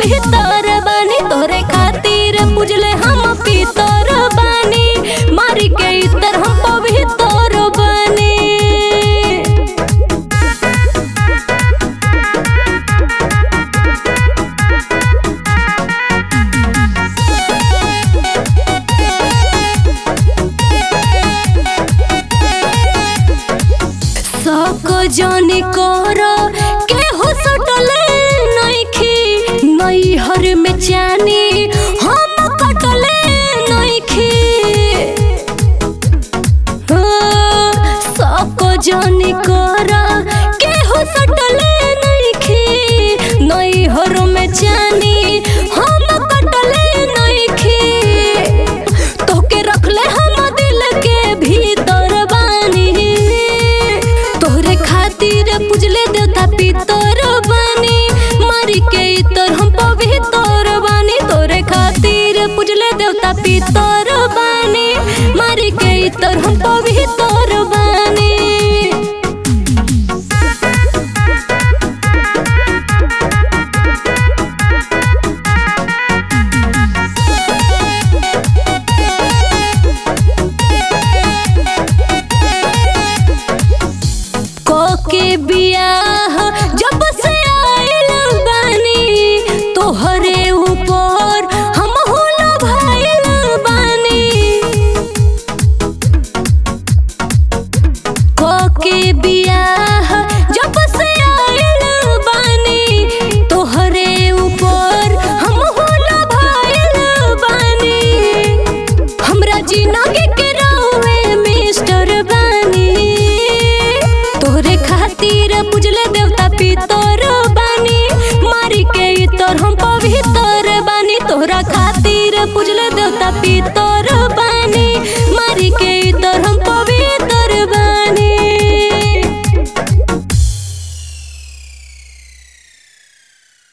पवित्र बानी तोरे खातिर पूजले हम पितर बानी मारी के इतर हम पवित्र बानी सको जाने कर के हो सटले नइखी नैहर में जानी हम कटले नइखी सको जाने कर के हो सटले नइखी नैहर में जानी हम कटले नइखी तोके रखले हम दिल के भीतर बानी तोहरे खातिर पूजले देवता पितर बानी मारी के इतर हम पवित्र बानी तोरे खातिर पूजले देवता पितर बानी मारी के इतर हम पवित्र